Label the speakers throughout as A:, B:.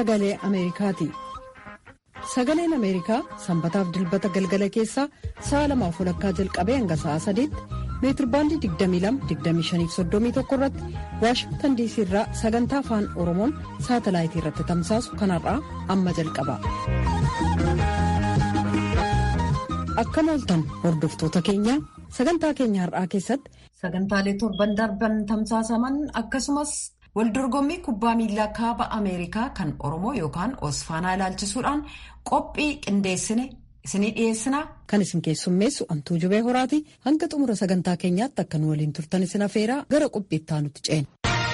A: sagalee Ameerikaati. Sagaleen Ameerikaa sanbataaf dilbata galgala keessaa sa'a lamaaf walakkaa jalqabee hanga sa'a sadiitti meetirbaandii 22-25-31 irratti Waashingtan diisii irraa sagantaa afaan Oromoon saatalaayitii irratti tamsaasu kanarraa amma jalqaba. Akkam ooltan hordoftoota keenya sagantaa keenya har'aa keessatti sagantaalee torban darban tamsaasaman akkasumas waldorgommii kubbaa miilaa kaaba ameerikaa kan oromoo yookaan osfaanaa ilaalchisuudhaan qophii qindeessine isinii dhiyeessinaa kan isin keessummeessu antuu jubee horaati hanga xumura sagantaa keenyaatti akka nu waliin turtan isin afeeraa gara qophiitti aanutti ceena.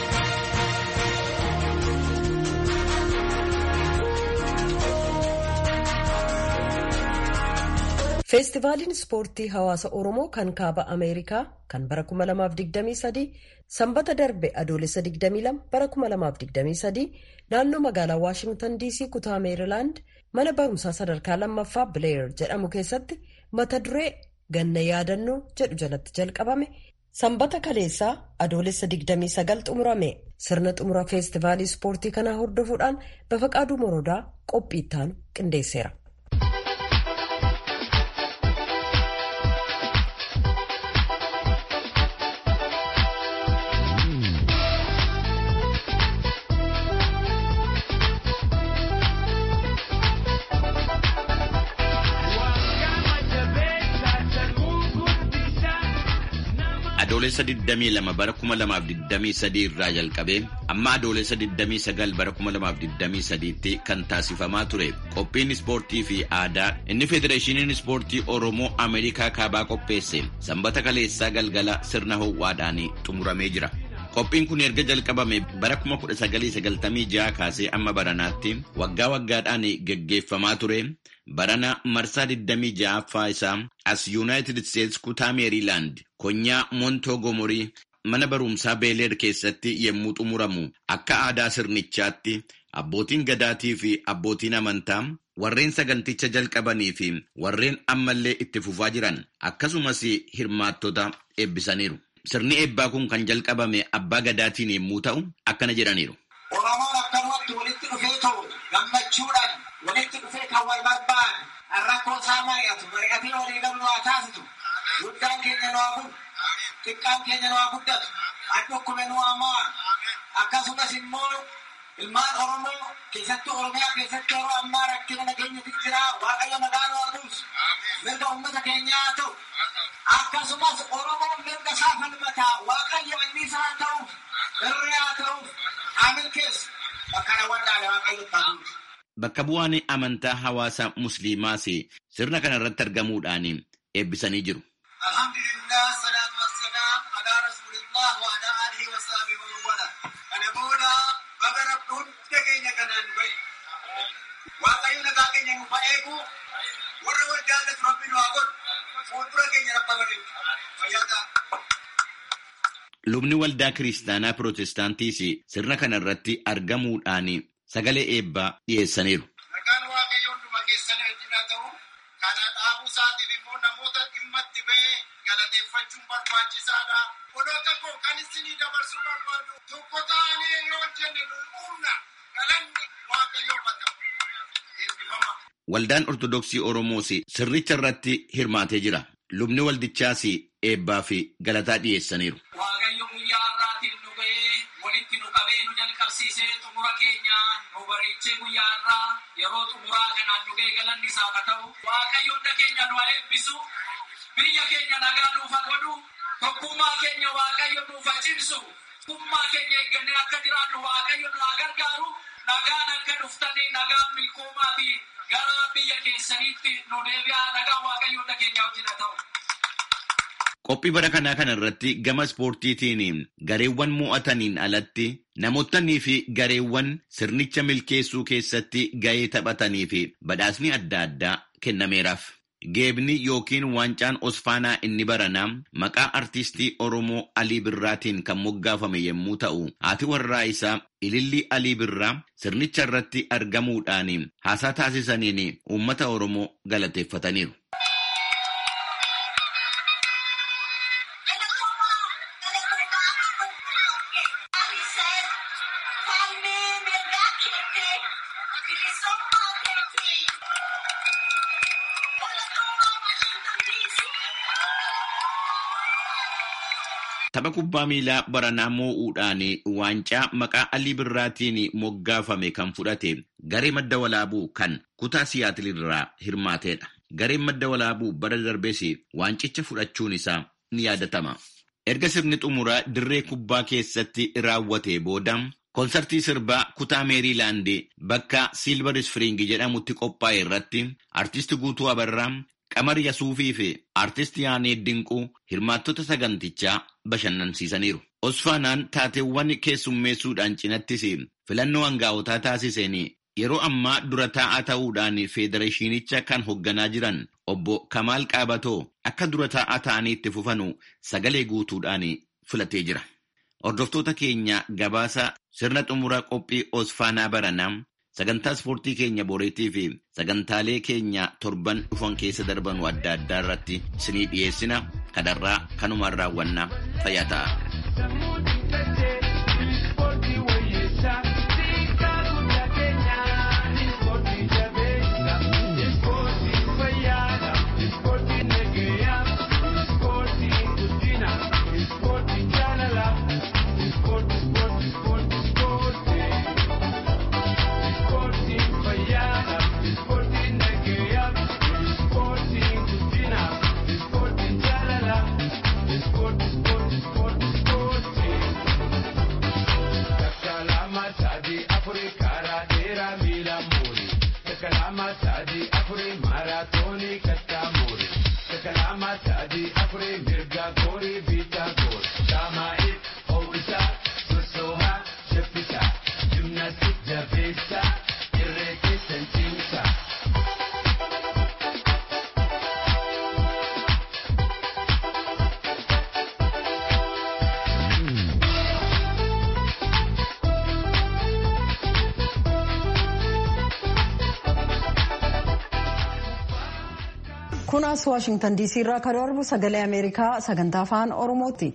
A: feestivaaliin ispoortii hawaasa oromoo kan kaaba ameerikaa kan bara 2023 sanbata darbe adoolessa 22 bara 2023 naannoo magaalaa waashingtan diisii kutaa meerilaand mana barumsaa sadarkaa lammaffaa bileer jedhamu keessatti mata duree ganna yaadannoo jedhu jalatti jalqabame sanbata kaleessaa adoolessa 29 xumurame sirna xumura feestivaalii ispoortii kanaa hordofuudhaan bafaqaaduu morodaa qophii ittaanu qindeesseera.
B: Adoolessa 22 bara 2023 irraa jalqabee amma adoolessa 29 bara 2023tti kan taasifamaa ture qophiin ispoortii fi aadaa inni federeeshiniin ispoortii oromoo ameerikaa kaabaa qopheesse sanbata kaleessaa galgala sirna ho'aadhaan xumuramee jira. Qophiin kun erga jalqabame bara 1996 kaasee amma baranaatti waggaa waggaadhaan geggeeffamaa ture. Barana marsaa 26ffaa isaa as Yuunaayitid Isteetsi kutaa Meeriilaand konyaa Montoogomorii mana barumsaa Beeleer keessatti yommuu xumuramu akka aadaa sirnichaatti abbootiin gadaatii fi abbootiin amantaa warreen saganticha jalqabanii fi warreen ammallee itti fufaa jiran akkasumas hirmaattota eebbisaniiru. Sirni eebbaa kun kan jalqabame abbaa gadaatiin yommuu ta'u akkana jedhaniiru.
C: Oromoon akkanumatti walitti dhufee ta'u gammachuudhaan walitti dhufee kan wal barbaadu rakkoo isaa mari'atu mari'atee walii galu waa taasisu guddaan keenya nu haa kun xiqqaan keenya nu haa guddatu handhukkume nu haa mo'a akkasumas immoo ilmaan oromoo keessattuu oromiyaa keessatti yeroo ammaa rakkina nageenyatu jira waaqayyo nagaa nu haa buusu mirga uummata keenyaa haa ta'u akkasumas oromoon mirga isaa falmataa waaqayyo anniisaa haa ta'uuf irree haa ta'uuf haa milkeessu bakka daawwannaadha waaqayyo ta'uuf.
B: Bakka bu'aan amantaa hawaasa musliimaas sirna kana irratti argamuudhaan eebbisanii jiru.
C: Alhamdulillah salaatu wassalaam alaa rasuulillah wa alaa alihi wa sahbihi wa wala. Kana booda baga rabbi hunda keenya kanaan bahe. Waaqayyo nagaa keenya nuuf haa eegu. Warra wal jaallatu rabbi nu haa godhu. Fuuldura keenya rabba bareedu. Fayyaa ta'a.
B: Lubni waldaa kiristaanaa pirootestaantiis sirna kana irratti argamuudhaan sagalee eebbaa dhiyeessaniiru.
C: Nagaan waaqayyo hunduma keessanii wajjin haa ta'u. Kana dhaabuu isaatiif immoo namoota dhimma itti ba'ee galateeffachuun barbaachisaadha. Odoota koo kan isinii dabarsuu barbaadu tokko ta'anii yoo hojjenne nu humna galanni waaqayyoo bata. Eebbifama.
B: Waldaan Ortodoksii Oromoos sirnicha irratti hirmaatee jira. Lubni waldichaas eebbaa fi galataa dhiyeessaniiru.
D: Waaqayyo guyyaa har'aatiin nu ga'ee walitti nu qabee nu jalqabsiisee xumura keenya nu bareechee guyyaa har'aa yeroo xumuraa kanaan nu ga'ee galanni isaa haa ta'u. Waaqayyo hunda keenya nu haa eebbisu. Biyya keenya nagaa nuuf haa godhu. Tokkummaa keenya Waaqayyo nuuf haa cimsu. Tokkummaa keenya eeggannee akka jiraannu Waaqayyo nu haa gargaaru. Nagaan akka dhuftanii nagaan milkoomaa fi gara biyya keessaniitti nu deebi'aa nagaan Waaqayyo hunda keenya wajjin haa ta'u.
B: Qophii bara kanaa kana irratti gama ispoortiitiin gareewwan mo'ataniin alatti namootanii fi gareewwan sirnicha milkeessuu keessatti ga'ee taphatanii fi badhaasni adda addaa kennameeraaf. Geebni yookiin waancaan Osfaanaa inni baranaa maqaa artistii Oromoo Alii Birraatiin kan moggaafame yommuu ta'u, haati warraa isaa Ilillii Alii Birraa sirnicha irratti argamuudhaan haasaa taasisaniin uummata Oromoo galateeffataniiru. tapha kubbaa miilaa baranaa moo'uudhaan waancaa maqaa Alii Birraatiin moggaafame kan fudhate garee madda walaabuu kan kutaa Siyaatil irraa hirmaateedha. Gareen madda walaabuu bara darbees waancicha fudhachuun isaa ni yaadatama. Erga sirni xumuraa dirree kubbaa keessatti raawwatee booda Koonsartii sirbaa kutaa Meeriilaand bakka Silver Spring jedhamutti qophaa'e irratti artisti Guutuu Abarraa, Qamar Yasuufii fi artisti Yaanee Dinquu hirmaattota sagantichaa bashannansiisaniiru. Osfaanaan taateewwan keessummeessuudhaan cinattis filannoo hangaa'otaa taasiseen yeroo ammaa dura taa'aa ta'uudhaan federeeshinicha kan hoogganaa jiran obbo Kamaal Qaabatoo akka dura taa'aa ta'anii itti fufanu sagalee guutuudhaan filatee jira. Hordoftoota keenya gabaasa sirna xumuraa qophii Osfaanaa baranaa sagantaa ispoortii keenya boreetii fi sagantaalee keenya torban dhufan keessa darbanu adda addaa irratti isinii dhiyeessina kanarraa kanumaan raawwannaa fayyaa ta'a.
A: kunaas waashingtan diisii irraa kan darbu sagalee ameerikaa sagantaa afaan oromooti.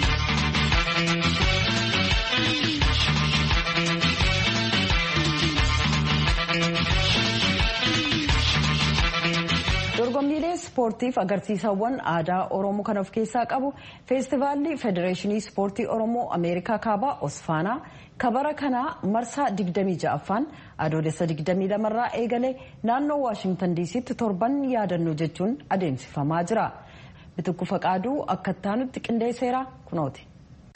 A: dorgommiilee ispoortiif agarsiisawwan aadaa oromoo kan of keessaa qabu feestivaalli federeeshinii ispoortii oromoo ameerikaa kaabaa osfaanaa kabara kanaa marsaa 26ffaan adoolessa 22 irraa eegalee naannoo waashingtan diisitti torban yaadannoo jechuun adeemsifamaa jira bitikku faqaaduu akka ittaanutti qindeesseera kunooti.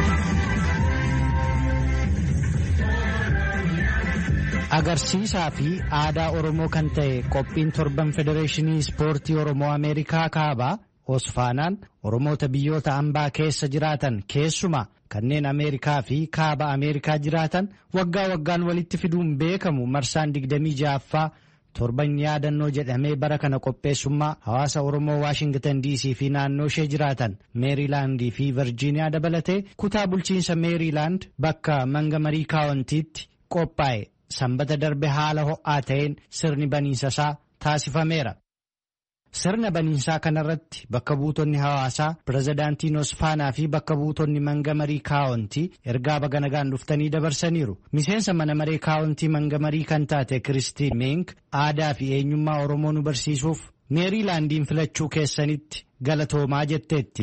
E: agarsiisaa fi aadaa oromoo kan ta'e qophiin torban federeeshinii ispoortii oromoo ameerikaa kaabaa osfaanaan oromoota biyyoota ambaa keessa jiraatan keessumaa kanneen ameerikaa fi kaaba ameerikaa jiraatan waggaa waggaan walitti fiduun beekamu marsaan 26ffaa torban yaadannoo jedhamee bara kana qopheessummaa hawaasa oromoo waashingtan diisii fi naannoo ishee jiraatan meeriilaandii fi virjiiniyaa dabalatee kutaa bulchiinsa meeriilaand bakka mangamarii kaawwantiitti qophaa'e. sanbata darbe haala ho'aa ta'een sirni baniinsa isaa taasifameera. Sirna baniinsaa kanarratti bakka buutonni hawaasaa pirezidaantiin Osfaanaa fi bakka buutonni mangamarii kaawwantii ergaa baga nagaan dhuftanii dabarsaniiru. Miseensa mana maree kaawwantii mangamarii kan taate Kiristiin Meenk aadaa fi eenyummaa Oromoo nu barsiisuuf meeriilaandiin filachuu keessanitti galatoomaa jetteetti.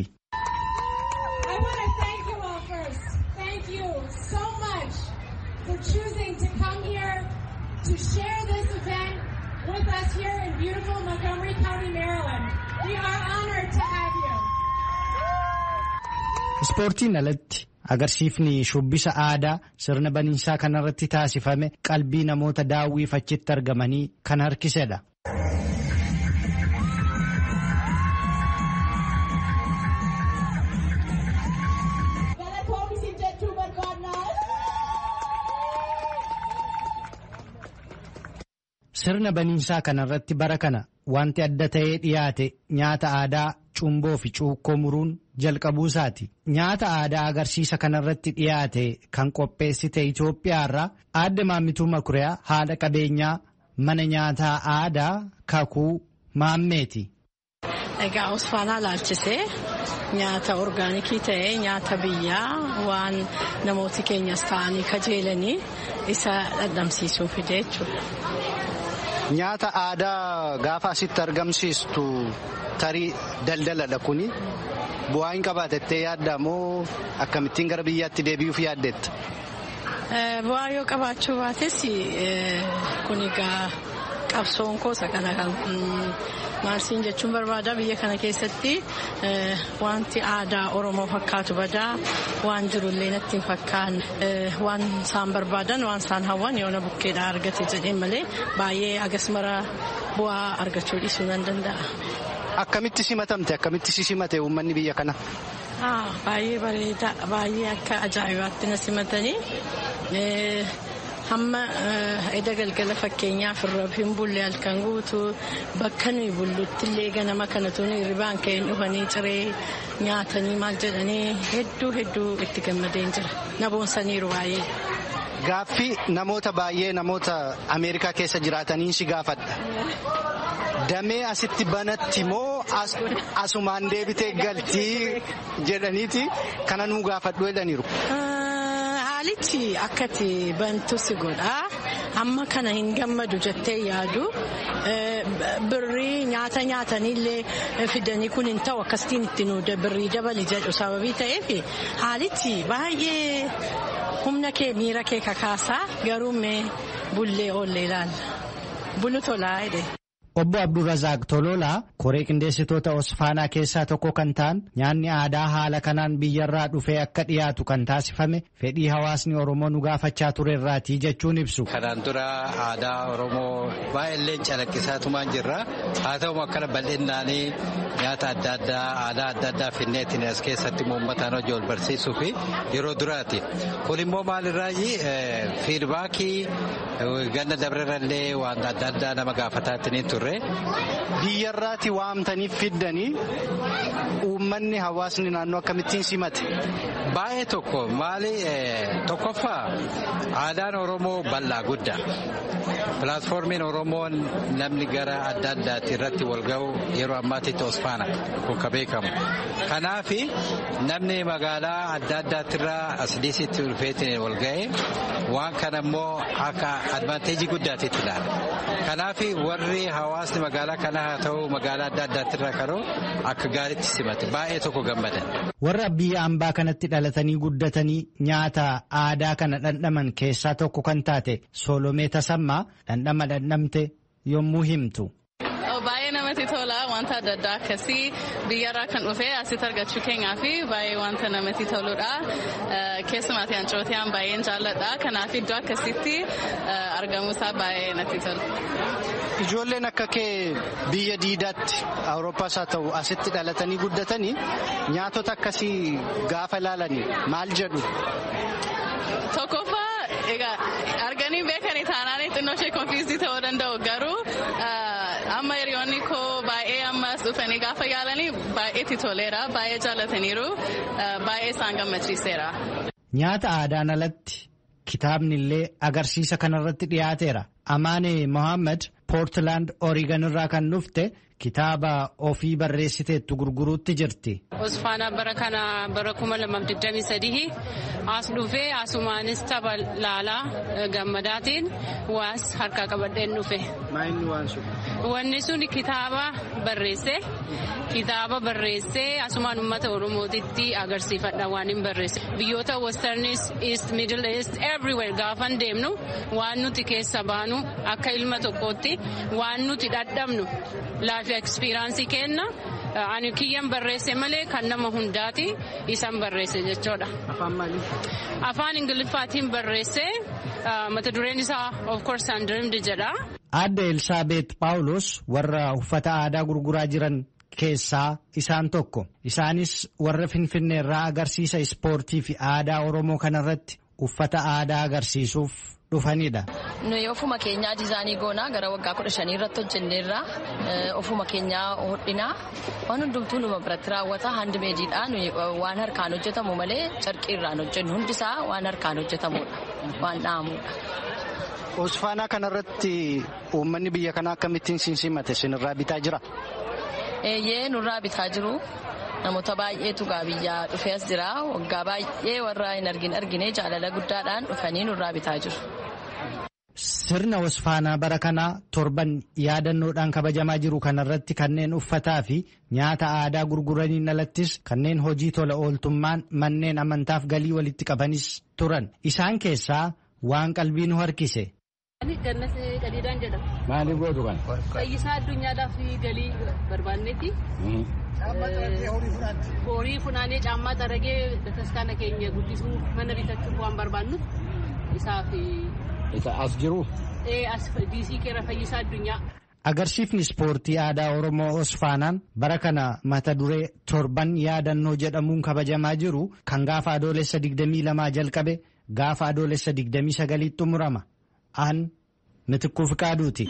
F: to share this event with us here in beautiful Montgomery County, Maryland. We are honored to have you.
E: Ispoortiin alatti agarsiifni shubbisa aadaa sirna baniinsaa kanarratti taasifame qalbii namoota daawwiif achitti argamanii kan harkisedha. Sirna baniinsaa kanarratti bara kana wanti adda ta'ee dhiyaate nyaata aadaa cumboo fi cuukkoo muruun jalqabuu isaati. Nyaata aadaa agarsiisa kanarratti dhiyaate kan qopheessite Itoophiyaarraa aadde maammituu Makuriyaa haadha qabeenyaa mana nyaataa aadaa kakuu maammeeti.
G: Egaa Osfaanaa laalchisee nyaata orgaanikii ta'ee nyaata biyyaa waan namooti keenyas ta'anii kajeelanii isa dhandhamsiisuu fide jechuudha.
E: Nyaata aadaa gaafa asitti argamsiistu tarii daldaladha kuni bu'aa hin qabaatettee yaadda moo akkamittiin gara biyyaatti deebi'uuf yaaddetta?
G: Bu'aa yoo qabaachuu baates kun egaa qabsoon koosa kana kan maarsiin jechuun barbaada biyya kana keessatti wanti aadaa oromoo fakkaatu badaa waan jirullee natti hin fakkaanne waan isaan barbaadan waan isaan hawwan yoona bukkeedhaa argate jedheen malee baay'ee agas mara bu'aa argachuu dhiisuu nan danda'a.
E: Akkamitti simatamte akkamitti si simate uummanni biyya kana?
G: Baay'ee bareeda baay'ee akka ajaa'ibaatti na simatanii hamma eda galgala fakkeenyaaf irra hin bulle halkan guutuu bakka nuyi bullutti illee ganama kanatu nuyi hirribaan ka'een dhufanii ciree nyaatanii maal jedhanii hedduu hedduu itti gammadeen jira na boonsaniiru baay'ee.
E: Gaaffii namoota baay'ee namoota Ameerikaa keessa jiraataniin si gaafadha. Damee asitti banatti moo asumaan deebitee galtii jedhaniiti kana nuu gaafadhu jedhaniiru.
G: Haalichi akkati bantu si godhaa amma kana hin gammadu jettee yaadu birrii nyaata nyaataniillee fidanii kun hin ta'u akkasitiin itti nu birrii dabali jedhu sababii ta'eef haalichi baay'ee humna kee miira kee kakaasaa garuu mee bullee oollee ilaalla bulu tolaa jedhe.
E: Obbo Abdurrazaaq Tololaa koree qindeessitoota Osfaanaa keessaa tokko kan ta'an nyaanni aadaa haala kanaan biyyarraa dhufee akka dhiyaatu kan taasifame fedhii hawaasni Oromoo nu gaafachaa turerraatii jechuun ibsu.
H: Kanaan dura aadaa Oromoo baay'ee calaqqisaatumaan jirra. Haa ta'u akkana bal'innaanii nyaata adda addaa aadaa adda addaa finneetiin as keessatti uummataan hojii wal barsiisuu fi yeroo duraati. Kun immoo maalirraayi fiidbaakii ganna dabrerallee waan adda addaa nama gaafataatti turre.
E: Biyyarraati waamtanii fiddanii uummanni hawaasni naannoo akkamittiin simate.
H: Baay'ee tokko maali tokkoffaa aadaan Oromoo bal'aa guddaa. Pilaatfoormiin Oromoon namni gara adda addaatti irratti wal ga'u yeroo ammaatitti Osfaana kun ka beekamu. Kanaaf namni magaalaa adda addaattirraa as dhiisitti dhufeetiin wal ga'e waan kana immoo akka advaanteejii guddaatitti ilaala. Kanaaf warri hawaasni magaalaa kana haa ta'u magaalaa adda addaattirraa karoo akka gaariitti simate baay'ee tokko gammadan.
E: Warra biyya ambaa kanatti dhalatanii guddatanii nyaata aadaa kana dhandhaman keessaa tokko kan taate Solomee Tasammaa dhandhama dhandhamte yommuu himtu.
I: Baay'ee namatti tola wanta adda addaa akkasii biyyarraa kan dhufe asitti argachuu keenyaa fi baay'ee wanta namatti toludha. Keessumaatti ancootiyaan baay'een jaalladha. Kanaaf iddoo akkasitti argamuusaa baay'ee natti tola.
E: Ijoolleen akka kee biyya diidaatti Awurooppaas haa ta'u asitti dhalatanii guddatanii nyaatota akkasii gaafa ilaalanii maal jedhu?
I: Tokkoffaa egaa arganii beekanii taanaan xinnoo ishee konfiizdii ta'uu danda'u garuu amma hiriyoonni koo baay'ee ammas dhufanii gaafa yaalanii baay'eetti toleera baay'ee jaallataniiru baay'ee isaan gammachiiseera.
E: Nyaata aadaan alatti kitaabni illee agarsiisa kanarratti dhiyaateera. Amaane Mohaammed Poortilaand Oorigan irraa kan dhufte kitaaba ofii barreessiteettu gurguruutti jirti.
J: Osfaanaa bara kana bara kuma lamaaf digdamii sadii as dhufee asumaanis tapha laalaa gammadaatiin waas harkaa qabadheen dhufe. Wanni sun kitaaba barreesse kitaaba barreessee asumaan uummata oromootitti agarsiifadha waan hin barreesse. Biyyoota westernis east middle east everywhere gaafan deemnu waan nuti keessa baanu akka ilma tokkootti waan nuti dhadhabnu laafi ekspiraansii kenna. Ani kiyyan barreesse malee kan nama hundaati isan barreesse jechuudha.
E: Afaan maalii?
J: Afaan Ingiliffaatiin barreesse mata dureen isaa of course Undreamed jedha.
E: Aadde Elsaabeet Paawulos warra uffata aadaa gurguraa jiran keessaa isaan tokko. Isaanis warra Finfinnee irraa agarsiisa ispoortii fi aadaa Oromoo kanarratti uffata aadaa agarsiisuuf dhufanidha.
K: Nuyi ofuma keenyaa diizaanii goonaa gara waggaa kudha shanii irratti hojjenneerra ofuma keenyaa hodhinaa waan hundumtuu numa biratti raawwata handimeediidha nuyi waan harkaan hojjetamu malee carqii irraan hojjennu hundisaa waan harkaan hojjetamudha waan dha'amudha.
E: Osfaanaa kanarratti uummanni biyya kanaa akkamittiin simate sinirraa bitaa jira?
K: Eeyyee nurraa bitaa jiru. Namoota baay'eetu gaa biyyaa dhufee as jira. Waggaa baay'ee warra hin argin argine jaalala guddaadhaan dhufanii nurraa bitaa jiru.
E: Sirna wasfaanaa bara kanaa torban yaadannoodhaan kabajamaa jiru kanarratti kanneen uffataa fi nyaata aadaa gurguraniin alattis kanneen hojii tola ooltummaan manneen amantaaf galii walitti qabanis turan. Isaan keessaa waan qalbii nu harkise.
L: Gannas qadiidaan jedhama.
M: Maaliif gootu kan?
L: Fayyisaa addunyaadhaaf galii barbaannetti. Horii funaanee caammaa xaragee bataskaana keenya guddisuu mana bitachuuf waan barbaannuuf isaaf.
M: Isa as jiru?
L: As diisii keera fayyisaa addunyaa.
E: Agarsiifni ispoortii aadaa Oromoo Osfaanaan bara kana mata duree torban yaadannoo jedhamuun kabajamaa jiru kan gaafa adoolessa 22 jalqabe gaafa adoolessa 29 xumurama. An mitikkuu fiqaaduuti.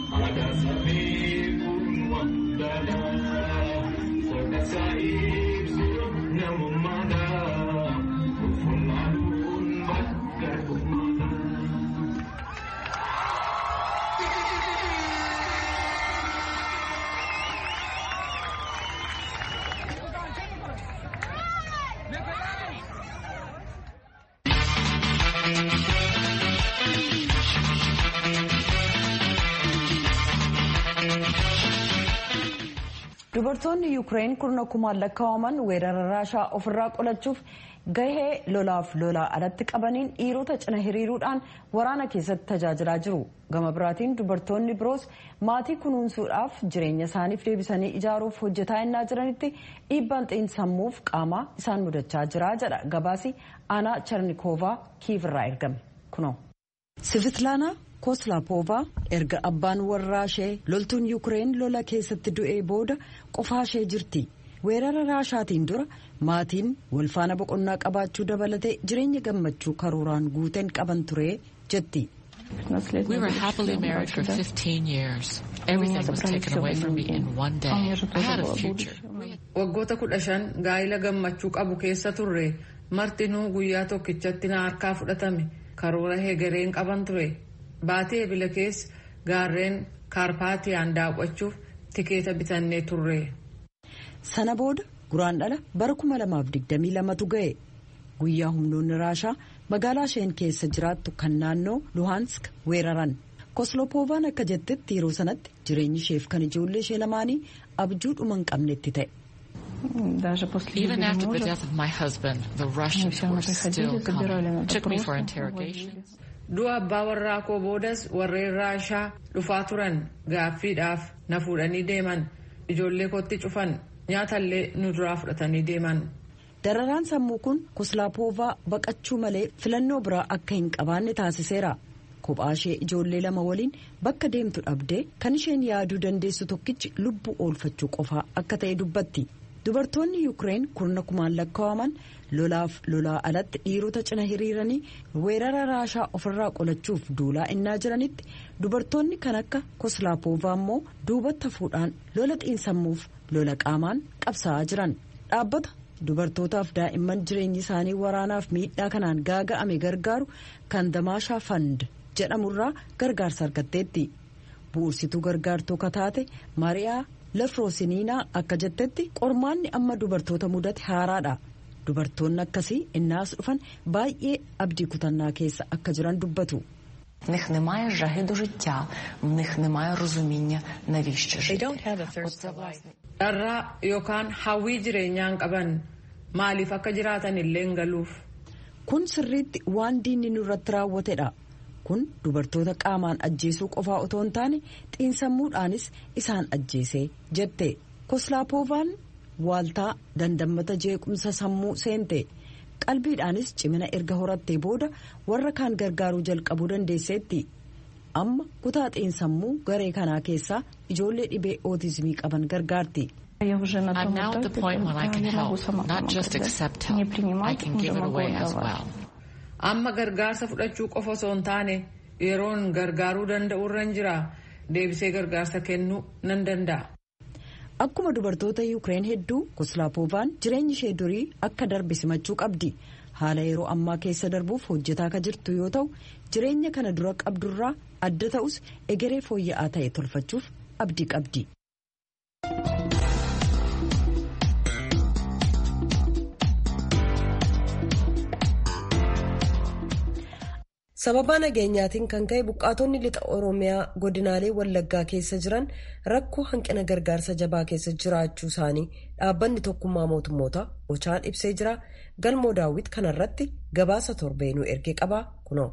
A: Dubartoonni Yuukireen kurna kumaan lakkaa'aman weerara raashaa ofirraa qolachuuf gahee lolaaf lolaa alatti qabaniin dhiirota cina hiriiruudhaan waraana keessatti tajaajilaa jiru. Gama biraatiin dubartoonni biroos maatii kunuunsuudhaaf jireenya isaaniif deebisanii ijaaruuf hojjetaa innaa jiranitti dhiibbaan xiinsammuuf qaamaa isaan mudachaa jira jedha gabaasi aanaa charnikoovaa kiivirraa ergame kunoo. Sivitlaanaa Koslaapoovaa erga abbaan warraa ishee loltuun Yuukireen lola keessatti du'ee booda qofaa ishee jirti. Weerara raashaatiin dura maatiin walfaana boqonnaa qabaachuu dabalatee jireenya gammachuu karooraan guuteen qaban ture jetti.
N: We were happily married for 15 years. Everything was taken away from me in one day. I had a future.
O: Waggoota kudha shan gaa'ila gammachuu qabu keessa turre martinuu guyyaa tokkichatti na harkaa fudhatame karoora heegareen qaban ture. Baatee ebila keessa gaarreen kaarpaatiyaan daawwachuuf tikeeta bitannee turre.
A: Sana booda guraan dhala bara 2022tu ga'e. Guyyaa humnoonni raashaa magaalaa isheen keessa jiraattu kan naannoo Luhansk weeraran. Koslopoovaan akka jettetti yeroo sanatti jireenyi isheef kan ijoollee ishee lamaanii abjuu dhuma hin qabnetti ta'e.
N: Even after the death of my husband, the Russians were still coming. Took me for interrogations.
O: Du'a abbaa warraa koo boodas warreen raashaa dhufaa turan gaaffiidhaaf na fuudhanii deeman ijoollee kootti cufan nyaatallee nu duraa fudhatanii deeman.
A: Dararaan sammuu kun Koslaapoovaa baqachuu malee filannoo biraa akka hin qabaanne taasiseera. Kophaa ishee ijoollee lama waliin bakka deemtu dhabdee kan isheen yaaduu dandeessu tokkichi lubbuu oolfachuu qofaa akka ta'e dubbatti. Dubartoonni Yuukireen kurna kumaan lakkaa'aman lolaaf lolaa alatti dhiirota cina hiriiranii weerara raashaa ofirraa qolachuuf duulaa innaa jiranitti dubartoonni kan akka Koslaapoovaa immoo duubatti hafuudhaan lola xiinsammuuf lola qaamaan qabsaa'aa jiran. Dhaabbata dubartootaaf daa'imman jireenyi isaanii waraanaaf miidhaa kanaan gaaga'ame gargaaru kan damaashaa fand jedhamurraa gargaarsa argatteetti. Bu'ursituu gargaartuu kataate Maariyaa Lafroosiniinaa akka jettetti qormaanni amma dubartoota mudate haaraadha. Dubartoonni akkasii innaas dhufan baay'ee abdii kutannaa keessa akka jiran dubbatu.
P: В них немає жаги до життя, в них немає розуміння, навіщо жити.
O: Dharraa yookaan hawwii jireenyaan qaban maaliif akka jiraatan illee hin galuuf.
A: Kun sirriitti waan diinni nurratti raawwatedha. Kun dubartoota qaamaan ajjeesuu qofaa otoo hin taane xiinsammuudhaanis isaan ajjeese jette. Koslaapoovaan waaltaa dandammata jeequmsa sammuu seente. qalbiidhaanis cimina erga horattee booda warra kaan gargaaruu jalqabuu dandeesseetti amma kutaa xiinsammuu garee kanaa keessaa ijoollee dhibee ootizimii qaban gargaarti.
N: I'm now at the point when I can help, not just accept help. I can give it away as well.
O: Amma gargaarsa fudhachuu qofa osoo hin taane yeroon gargaaruu danda'u irra jira deebisee gargaarsa kennuu nan danda'a.
A: Akkuma dubartoota Yuukireen hedduu Koslaapoovaan jireenyi ishee durii akka darbe simachuu qabdi. Haala yeroo ammaa keessa darbuuf hojjetaa akka jirtu yoo ta'u jireenya kana dura qabdurraa adda ta'us egeree fooyya'aa ta'e tolfachuuf abdii qabdi. sababa nageenyaatiin kan ka'e buqqaatonni lixa oromiyaa godinaalee wallaggaa keessa jiran rakkoo hanqina gargaarsa jabaa keessa jiraachuu isaanii dhaabbanni tokkummaa mootummoota ochaan ibsee jira galmoo daawwit kanarratti gabaasa torbeenuu ergee qabaa kunoo.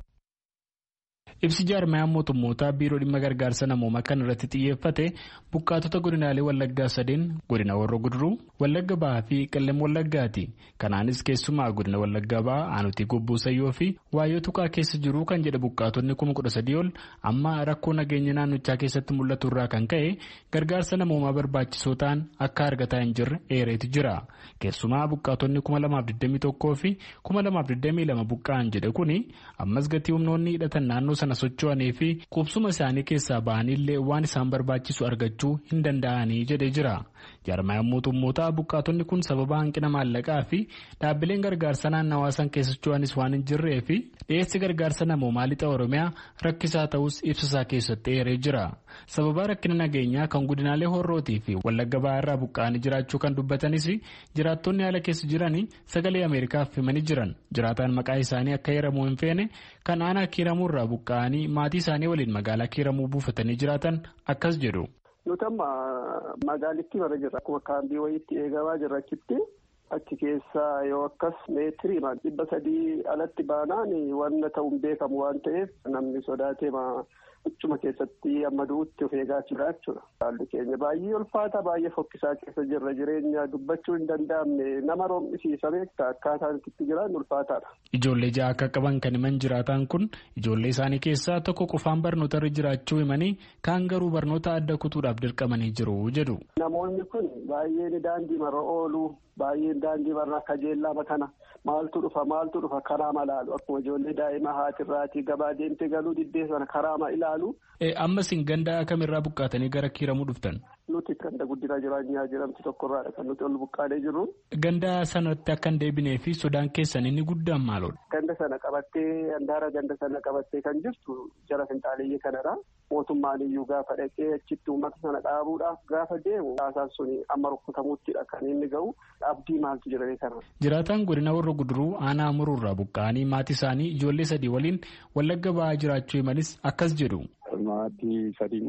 Q: ibsi jaarmayaan mootummootaa biiroo dhimma gargaarsa namoomaa kan irratti xiyyeeffate buqqaatota godinaalee wallaggaa sadeen godina warra guduruu wallagga bahaa fi qellem wallaggaati kanaanis keessumaa godina wallaggaa bahaa aanutii gobbuu sayyoo fi waayyoo tuqaa keessa jiru kan jedhe buqqaatonni kuma kudha sadii ol amma rakkoo nageenya naannichaa keessatti mul'atu irraa kan ka'e gargaarsa namoomaa barbaachisoo ta'an akka argataa hin jirre eereetu jira keessumaa buqqaatonni kuma lamaaf digdamii tokkoo fi kuma lamaaf digdamii lama buqqa'an jedhe kuni ammas gatii humnoonni hidhatan naannoo sana socho'anii fi qubsuma isaanii keessaa ba'anillee waan isaan barbaachisu argachuu hin danda'anii jedhee jira. jaarmayaan mootummootaa buqqaatonni kun sababa hanqina maallaqaa fi dhaabbileen gargaarsa naannawaa san keessa socho'anis waan hin jirree fi dhiyeessi gargaarsa namoomaa lixa oromiyaa rakkisaa ta'us ibsasaa keessatti eeree jira. sababa rakkina nageenyaa kan godinaalee horrootii fi wallagga bahaa irraa buqqa'anii jiraachuu kan dubbatanis jiraattonni haala keessa jiranii sagalee ameerikaaf himanii jiran jiraataan maqaa isaanii akka hiramuu hin feene kan aanaa kiiramuu irraa buqqa'anii maatii isaanii waliin magaalaa kiiramuu buufatanii jiraatan akkas jedhu.
R: nuti amma magaalittii bara jirra akkuma kaambii wayiitti eegamaa jirra achitti achi keessaa yoo akkas meetirii dhibba sadii alatti baanaan wanna ta'uun beekamu waan ta'eef namni sodaatee Achuma keessatti amma du'utti of eegaa jira jechuudha. Haalli keenya baay'ee ulfaata baay'ee fokkisaa keessa jirra jireenya dubbachuu hin danda'amne nama roomisiisa beektaa akkaataan itti jiran ulfaataadha.
Q: Ijoollee ja'a akka qaban kan himan jiraatan kun ijoollee isaanii keessaa tokko qofaan barnoota irra jiraachuu himanii kaan garuu barnoota adda kutuudhaaf dirqamanii jiru jedhu.
R: Namoonni kun baay'een daandii marra oolu baay'een daandii marra kajeellama kana maaltu dhufa maaltu dhufa karaa malaalu akkuma ijoollee daa'ima haatirraatii gabaa deemtee galuu diddee sana karaa ilaalu.
Q: Ammas hin ganda kamirraa buqqaatanii gara kiiramuu dhuftan.
R: Nuti ganda guddinaa jireenyaa jedhamtu tokkorraadha kan nuti ol buqqaanee jirru.
Q: Ganda sanatti akka hin deebinee fi sodaan keessan inni guddaan maalodha?
R: Ganda sana qabattee handaara ganda sana qabattee kan jirtu jara finxaaleeyyii kanadha. Mootummaan iyyuu gaafa dhaqee achitti uummata sana dhaabuudhaaf gaafa deemu haasaan suni amma rukkutamuuttidha kan inni ga'u abdii maaltu jiranii kana.
Q: Jiraataan godina warra guduruu aanaa muruurraa buqqa'anii maatii isaanii ijoollee sadii waliin wallagga ba'aa jiraachuu himanis akkas jedhu.
S: Maatii sadiin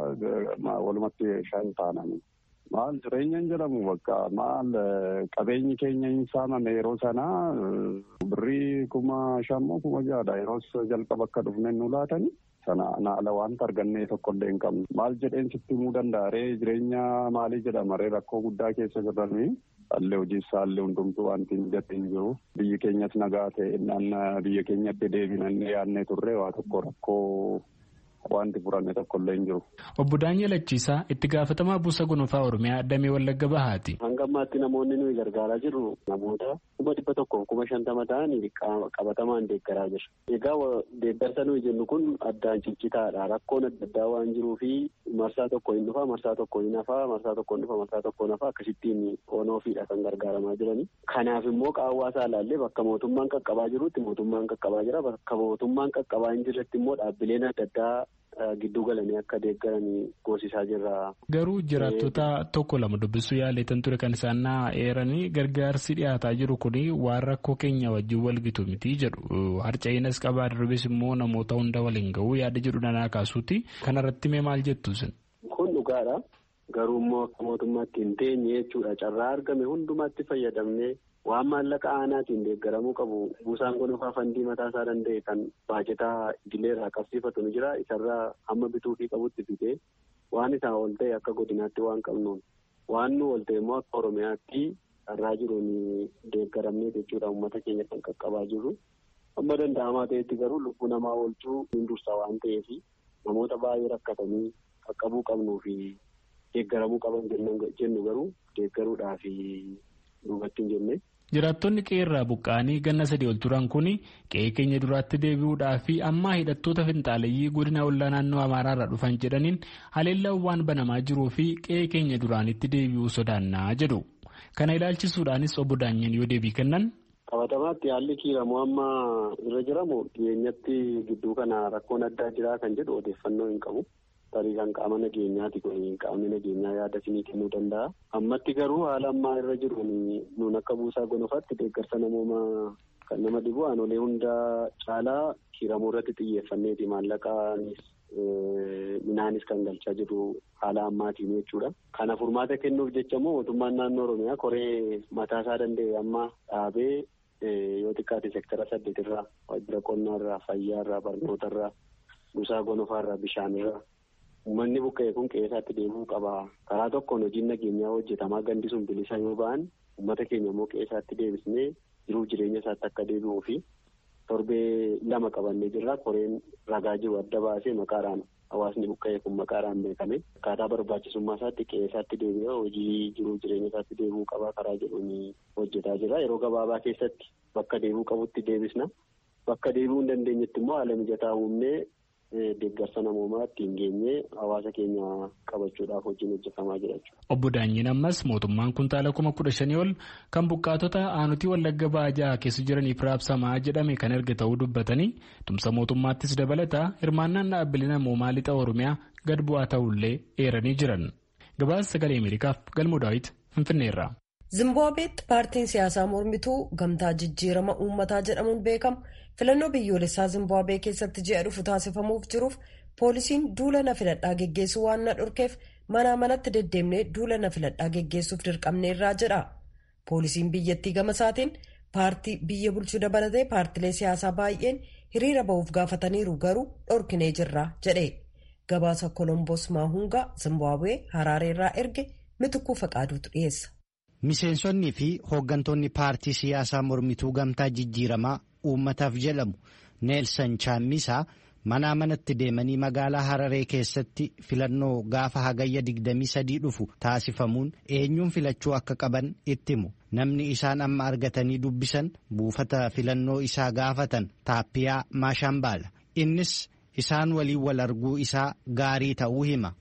S: qabaa walumatti shan taananii. Maal jireenyaan jedhamu bakka maal qabeenyi keenya hin saamame yeroo sanaa birrii kuma shammoo kuma jahadha yeroo jalqaba akka dhufne nu laatanii sana naala wanta argannee tokkollee hin qabne maal jedheen sitti himuu danda'a ree jireenya maalii jedhama ree rakkoo guddaa keessa jirranii haalli hojii isaallee hundumtuu wanti mijatee hin jiru biyyi keenyas nagaa ta'e biyya keenyatti deebinannee yaadnee turre waa tokko rakkoo. Wanti furanne tokkollee hin jiru.
Q: Obbo Daanyeel Achiisaa itti gaafatamaa buusa gonofaa Oromiyaa Damee Wallagga Bahaati.
T: Hanga ammaatti namoonni nuyi gargaaraa jirru namoota kuma dhibba tokkoof kuma shantama ta'anii qabatamaan deeggaraa jira. Egaa deeggarsa nuyi jennu kun addaan ciccitaadha. Rakkoon adda addaa waan jiruu fi marsaa tokko hin dhufa, marsaa tokko hin hafa, marsaa tokko hin dhufa, marsaa tokko hin hafa akkasittiin onoofiidha kan gargaaramaa jirani. Kanaaf immoo qaawwaasaa ilaallee bakka mootummaan qaqqabaa jirutti mootummaan qaqqabaa jira. Bakka mootummaan qaqqabaa hin jirretti immoo dhaabbileen adda addaa gidduu galanii akka deeggaranii goosisaa jirra.
Q: Garuu jiraattota tokko lama dubbisuu yaaleetan ture kan isaan eeranii gargaarsi dhiyaataa jiru kun waan rakkoo keenya wajjin walgitu miti jedhu harca'eenas qabaa darbes immoo namoota hunda waliin ga'uu yaada jedhu danaa kaasuuti kanarratti mee maal jettu sin.
T: Kun dhugaadha. Garuu immoo akka mootummaatti hin teenye jechuudha carraa argame hundumaatti fayyadamnee waan maallaqa aanaatiin deeggaramuu qabu buusaan gonofaa fandii mataa isaa danda'e kan baajetaa idileerraa qabsiifatu ni jira isarraa hamma bituufii qabutti bitee waan isaa ol ta'e akka godinaatti waan qabnuun waan nu ol ta'e immoo akka oromiyaatti carraa jiruun deeggaramnee jechuudha uummata keenya kan qaqqabaa jirru amma danda'amaa ta'etti garuu lubbuu namaa oolchuu hin dursa waan ta'eef namoota baay'ee rakkatanii qaqqabuu qabnuu fi deeggaramuu qaban jennu garuu deeggaruudhaaf duubatti hin jenne.
Q: Jiraattonni qe'ee irraa buqqa'anii ganna sadii ol turan kun qe'ee keenya duraatti deebi'uudhaa fi ammaa hidhattoota finxaaleyyii godina ollaa naannoo Amaaraa irraa dhufan jedhaniin haleellaan waan banamaa jiruu fi qe'ee keenya duraanitti deebi'uu sodaannaa jedhu. Kana ilaalchisuudhaanis obbo Daanyeen yoo deebii kennan.
T: Qabatamaatti haalli kiiramu amma irra jiramu dhiyeenyatti gidduu kana rakkoon addaa jiraa kan jedhu odeeffannoo hin qabu. tarii kan qaama nageenyaati kun qaamni nageenyaa yaada isinii kennuu danda'a. Ammatti garuu haala ammaa irra jiruun nuun akka buusaa gonofaatti deeggarsa namooma kan nama dhibu aanolee hunda caalaa kiiramuu irratti xiyyeeffanneeti maallaqaanis minaanis kan galchaa jiru haala ammaatiin jechuudha. Kana furmaata kennuuf jecha immoo mootummaan naannoo Oromiyaa koree mataasaa danda'e amma dhaabee yoo xiqqaate sektara saddeetirraa waajjira qonnaarraa fayyaarraa barnootarraa busaa gonofaarraa bishaanirraa uummanni buqqa'e kun qe'eesaatti deemuu qaba. Karaa tokkoon hojiin nageenyaa hojjetamaa gandi sun bilisa yoo ba'an uummata keenya immoo qe'eesaatti deebisnee jiruuf jireenya isaatti akka deebi'uu fi torbee lama qabannee jirra. Koreen ragaa jiru adda baasee maqaadhaan hawaasni buqqa'e kun maqaadhaan beekame akkaataa barbaachisummaa isaatti qe'eesaatti deebi'ee hojii jiruuf jireenya isaatti deebi'uu qaba karaa jedhuun hojjetaa jira. Yeroo gabaabaa keessatti bakka deebi'uu qabutti deebisna. Bakka deebi'uu hin dandeenyetti immoo haala mijataa uumnee deeggarsa namoomaa ittiin geenyee hawaasa keenya qabachuudhaaf hojiin hojjetamaa jira jechuudha.
Q: Obbo Daanyiin ammas mootummaan kuntaala kuma kudha shanii ol kan buqqaatota aanutii wallagga baajaa keessa jiraniif raabsamaa jedhame kan erga ta'uu dubbatanii tumsa mootummaattis dabalataa hirmaannaan dhaabbilee namoomaa lixa Oromiyaa gad bu'aa ta'ullee eeranii jiran. Gabaasa sagalee Ameerikaaf galmoo daawit Finfinneerra.
A: Zimbaabeetti paartiin siyaasaa mormituu gamtaa jijjiirama uummataa jedhamuun beekamu filannoo biyyoolessaa Zimbaabwee keessatti ji'a dhufu taasifamuuf jiruuf poolisiin duula na filadhaa geggeessuu waan na dhorkeef manaa manatti deddeemnee duula na filadhaa geggeessuuf dirqamneerraa jedha. Poolisiin biyyattii gama isaatiin paartii biyya bulchuu dabalatee paartilee siyaasaa baay'een hiriira ba'uuf gaafataniiru garuu dhorkinee jirra jedhe. Gabaasa Kolomboos Maahungaa Zimbaabwee Haraareerraa erge mitukuu faqaaduutu dhiyeessa.
E: Miseensonnii fi hooggantoonni paartii siyaasaa mormituu gamtaa jijjiiramaa uummataaf jedhamu Neelsan Chaammisaa manaa manatti deemanii magaalaa Hararee keessatti filannoo gaafa hagayya 23 dhufu taasifamuun eenyuun filachuu akka qaban itti himu. Namni isaan amma argatanii dubbisan buufata filannoo isaa gaafatan Taappiyaa Maashambaala. Innis isaan waliin wal arguu isaa gaarii ta'uu hima.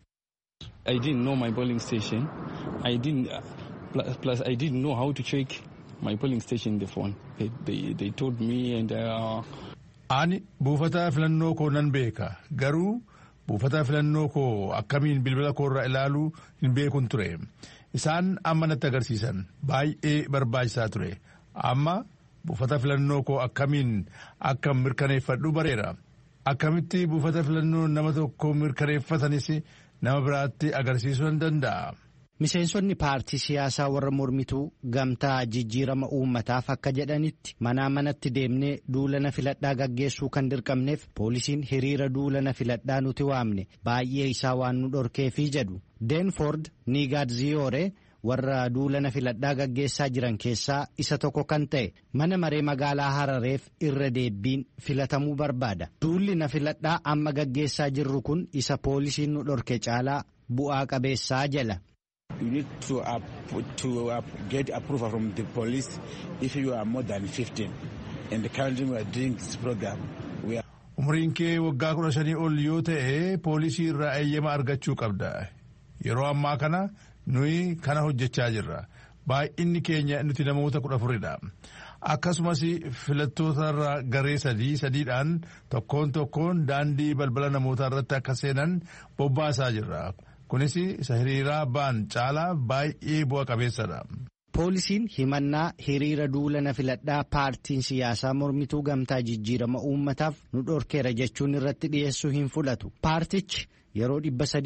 U: plus I didn't know how to check my polling station in the phone. They, they, they told me and uh,
V: Ani buufata filannoo koo nan beeka garuu buufata filannoo koo akkamiin bilbila koorra ilaaluu hin beekun ture. Isaan amma natti agarsiisan baay'ee barbaachisaa ture. Amma buufata filannoo koo akkamiin akka mirkaneeffadhu bareera. Akkamitti buufata filannoo nama tokko mirkaneeffatanis nama biraatti agarsiisuu nan danda'a.
E: Miseensonni paartii siyaasaa warra mormituu gamtaa jijjiirama uummataaf akka jedhanitti manaa manatti deemnee duulana filadhaa gaggeessuu kan dirqamneef poolisiin hiriira duulana filadhaa nuti waamne baay'ee isaa waan nu dhorkeefii jedhu. Deenford Nigaadziyore warra duulana filadhaa gaggeessaa jiran keessaa isa tokko kan ta'e mana maree magaalaa Harareef irra deebiin filatamuu barbaada. Duulli na filadhaa amma gaggeessaa jirru kun isa poolisiin nu dhorke caalaa bu'aa qabeessaa jala.
W: You need to, uh, to uh, get approval from the police if you are more than 15. And currently we are doing this program. We are
V: Umriin kee waggaa kudha shanii ol yoo ta'e poolisii irraa eeyyama argachuu qabda. Yeroo ammaa kana nuyi kana hojjechaa jirra. Baay'inni keenya nuti namoota kudha afuridha. Akkasumas filattootarra garee sadii sadiidhaan tokkoon tokkoon daandii balbala namootaa irratti akka seenan bobbaasaa jirra. Kunis isa hiriiraa ba'an caalaa baay'ee bu'a qabeessadha.
E: Poolisiin himannaa hiriira duulana filadhaa paartiin siyaasaa mormituu gamtaa jijjiirama uummataaf nu dhorkeera jechuun irratti dhiyeessuu hin fudhatu. Paartichi yeroo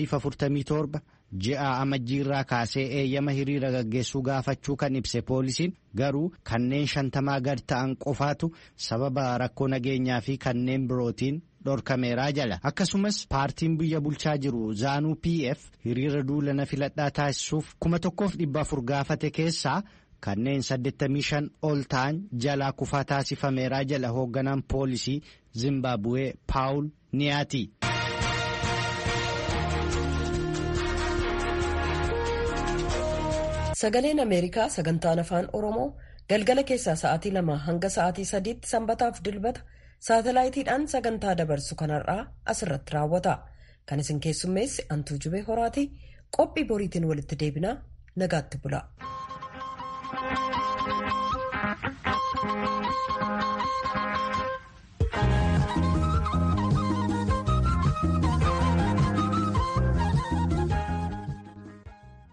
E: 347 ji'a amajjiirraa kaasee eeyyama hiriira gaggeessuu gaafachuu kan ibse poolisiin garuu kanneen shantamaa gad ta'an qofaatu sababa rakkoo nageenyaa fi kanneen birootiin dhorkameeraa jala akkasumas paartiin biyya bulchaa jiru zaanuu pf hiriira duulana filadhaa taasisuuf kuma tokkoof dhibba afur gaafate keessaa kanneen 85 ol ta'an jalaa kufaa taasifameeraa jala hoogganaan poolisii zimbaabuwee paawul niyaati.
A: sagaleen ameerikaa sagantaan afaan oromoo galgala keessaa sa'aatii lama hanga sa'aatii sadiitti sanbataaf dilbata saatalaayitiidhaan sagantaa dabarsu kanarraa asirratti raawwata kan isin keessummeessi antuu jubee horaatii qophii boriitiin walitti deebinaa nagaatti bula.